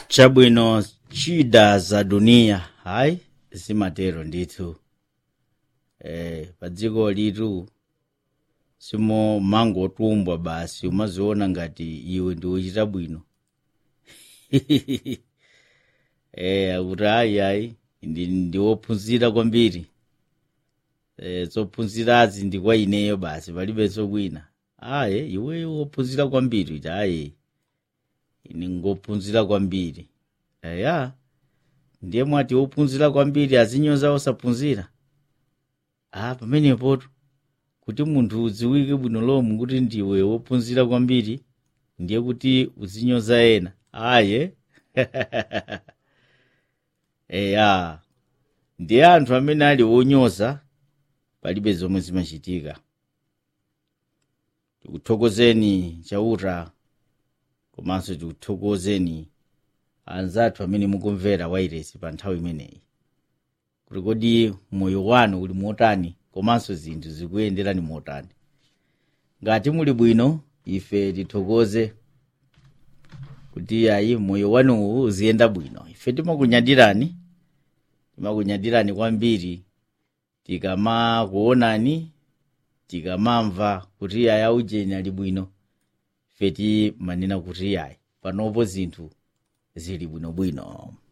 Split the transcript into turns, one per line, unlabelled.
chabwino chida za dunia hayi zimatero ndithu eh pa dziko litu simo mangotumbwa basi umaziona ngati iwe ndi wochita bwino eh akuti ayi ayi ndi ndiwophunzira kwambiri eh zophunzirazi ndi kwa ineyo basi palibenso kwina aye iweyo wophunzira kwambiri iti aye ine ngophunzira kwambiri eya ndiye mwati wophunzira kwambiri azinyoza osaphunzira ah pamenepotu kuti munthu udziwike bwino lomwe kuti ndiwe wophunzira kwambiri ndiye kuti uzinyoza ena aye eya ndiye anthu amene ali wonyoza palibe zomwe zimachitika tikuthokozeni chauta komanso tikuthokozeni anzathu amene mukumvera wairesi pa nthawi imeneyi kuti kodi moyo wanu uli motani komanso zinthu zikuyenderani motani ngati muli bwino ife tithokoze kuti ayi moyo wanuwu uziyenda bwino ife timakunyadirani timakunyadirani kwambiri tikamakuonani tikamamva kuti ayi aujeni ali bwino ife timanena kuti ayi panopo zinthu zili bwinobwino